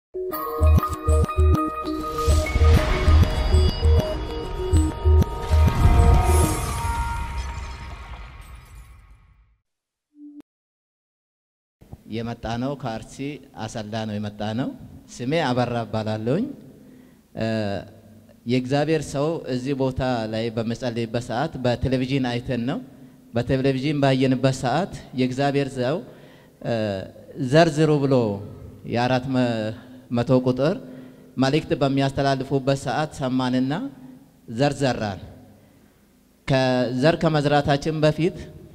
የመጣ ነው ከአርሲ አሰላ ነው የመጣ ነው። ስሜ አበራ እባላለሁኝ። የእግዚአብሔር ሰው እዚህ ቦታ ላይ በመጸለይበት ሰዓት በቴሌቪዥን አይተን ነው። በቴሌቪዥን ባየንበት ሰዓት የእግዚአብሔር ሰው ዘርዝሩ ብሎ የአራት መቶ ቁጥር መልእክት በሚያስተላልፉበት ሰዓት ሰማንና ዘር ዘራን። ከዘር ከመዝራታችን በፊት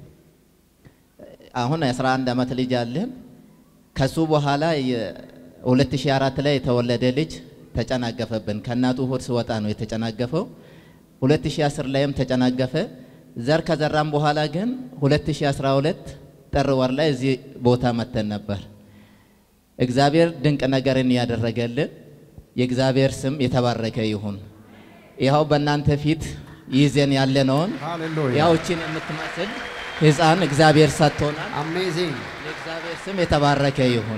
አሁን 11 ዓመት ልጅ አለን። ከሱ በኋላ 2004 ላይ የተወለደ ልጅ ተጨናገፈብን። ከእናቱ ሆድ ስወጣ ነው የተጨናገፈው። 2010 ላይም ተጨናገፈ። ዘር ከዘራም በኋላ ግን 2012 ጥር ወር ላይ እዚህ ቦታ መተን ነበር። እግዚአብሔር ድንቅ ነገርን ያደረገልን የእግዚአብሔር ስም የተባረከ ይሁን። ይኸው በእናንተ ፊት ይዘን ያለነውን ሃሌሉያ ያውችን የምትመስል ሕፃን እግዚአብሔር ሰጥቶናል። አሜዚንግ የእግዚአብሔር ስም የተባረከ ይሁን።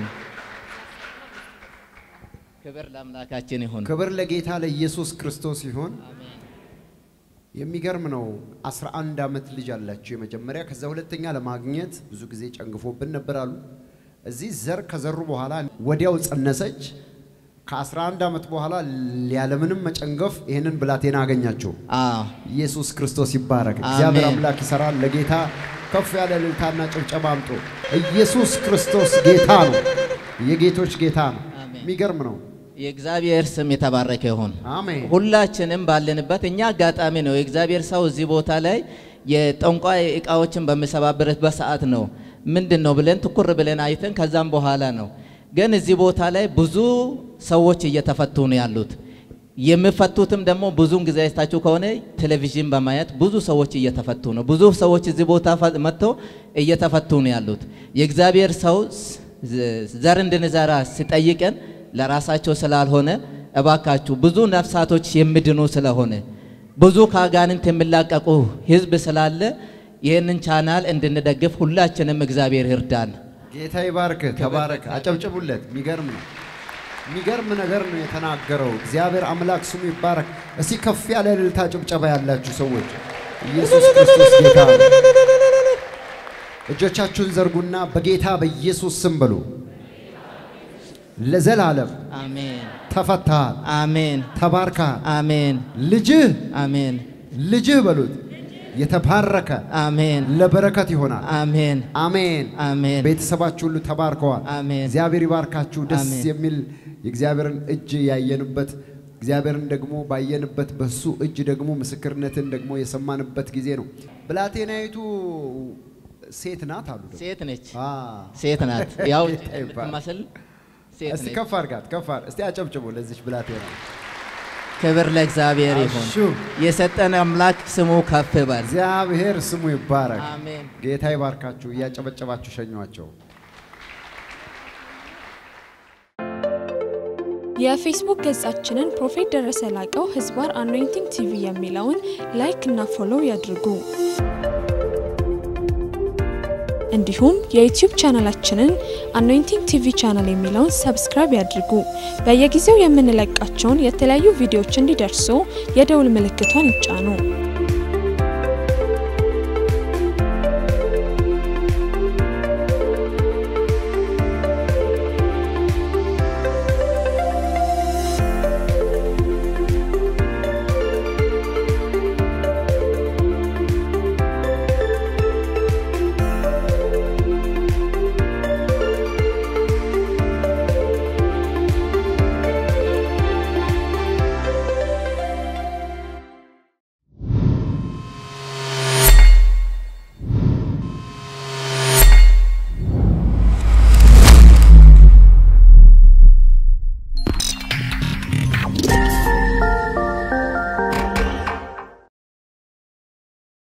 ክብር ለአምላካችን ይሁን። ክብር ለጌታ ለኢየሱስ ክርስቶስ ይሁን። የሚገርም ነው። 11 ዓመት ልጅ አላቸው የመጀመሪያ። ከዛ ሁለተኛ ለማግኘት ብዙ ጊዜ ጨንግፎብን ነበር አሉ። እዚህ ዘር ከዘሩ በኋላ ወዲያው ጸነሰች። ከ11 ዓመት በኋላ ያለምንም መጨንገፍ ይህንን ብላቴና አገኛቸው። አዎ ኢየሱስ ክርስቶስ ይባረክ። እግዚአብሔር አሜን። አምላክ ይሰራል። ለጌታ ከፍ ያለ እልልታና ጭብጨባ አምጡ። ኢየሱስ ክርስቶስ ጌታ ነው፣ የጌቶች ጌታ ነው። አሜን። የሚገርም ነው። የእግዚአብሔር ስም የተባረከ ይሁን። አሜን። ሁላችንም ባለንበት እኛ አጋጣሚ ነው የእግዚአብሔር ሰው እዚህ ቦታ ላይ የጠንቋይ እቃዎችን በሚሰባብርበት ሰዓት ነው ምንድን ነው ብለን ትኩር ብለን አይተን ከዛም በኋላ ነው ግን እዚህ ቦታ ላይ ብዙ ሰዎች እየተፈቱ ነው ያሉት። የሚፈቱትም ደግሞ ብዙውን ጊዜ አይታችሁ ከሆነ ቴሌቪዥን በማየት ብዙ ሰዎች እየተፈቱ ነው። ብዙ ሰዎች እዚህ ቦታ ፈ- መጥተው እየተፈቱ ነው ያሉት። የእግዚአብሔር ሰው ስ- ዘር እንድንዘራ ሲጠይቀን ለራሳቸው ስላልሆነ እባካችሁ ብዙ ነፍሳቶች የሚድኑ ስለሆነ ብዙ ከአጋንንት የሚላቀቁ ሕዝብ ስላለ ይህንን ቻናል እንድንደግፍ ሁላችንም እግዚአብሔር ይርዳን። ጌታ ይባርክ። ተባረክ። አጨብጭቡለት። የሚገርም ነው። የሚገርም ነገር ነው የተናገረው። እግዚአብሔር አምላክ ስሙ ይባረክ። እስቲ ከፍ ያለ እልልታ ጭብጨባ ያላችሁ ሰዎች ኢየሱስ ክርስቶስ ጌታ ነው። እጆቻችሁን ዘርጉና በጌታ በኢየሱስ ስም በሉ። ለዘላለም አሜን፣ ተፈታሃል፣ አሜን፣ ተባርከሃል። አሜን፣ ልጅህ አሜን፣ ልጅህ በሉት የተባረከ አሜን፣ ለበረከት ይሆናል። አሜን፣ አሜን። አሜን፣ ቤተሰባችሁ ሁሉ ተባርከዋል። አሜን። እግዚአብሔር ይባርካችሁ። ደስ አሜን። የሚል የእግዚአብሔርን እጅ ያየንበት እግዚአብሔርን ደግሞ ባየንበት በሱ እጅ ደግሞ ምስክርነትን ደግሞ የሰማንበት ጊዜ ነው። ብላቴናይቱ ሴት ናት አሉ። ደግሞ። ሴት ነች፣ አ፣ ሴት ናት። ያው ጌታ ይባረክ። የምትመስል ሴት እስቲ ነች። ከፍ አድርጋት፣ ከፍ አድርግ። እስቲ አጨብጭቡ ለዚች ብላቴና። ክብር ለእግዚአብሔር ይሁን። አሹ። የሰጠን አምላክ ስሙ ከፍ በል። እግዚአብሔር ስሙ ይባረክ። አሜን። ጌታ ይባርካችሁ። እያጨበጨባችሁ ሸኟቸው። የፌስቡክ ገጻችንን ፕሮፌት ደረሰ ላቀው ህዝባር አኖይንቲንግ ቲቪ የሚለውን ላይክ እና ፎሎው ያድርጉ። እንዲሁም የዩቲዩብ ቻናላችንን አኖይንቲንግ ቲቪ ቻናል የሚለውን ሰብስክራይብ ያድርጉ። በየጊዜው የምንለቃቸውን የተለያዩ ቪዲዮዎች እንዲደርሱ የደውል ምልክቷን ይጫኑ።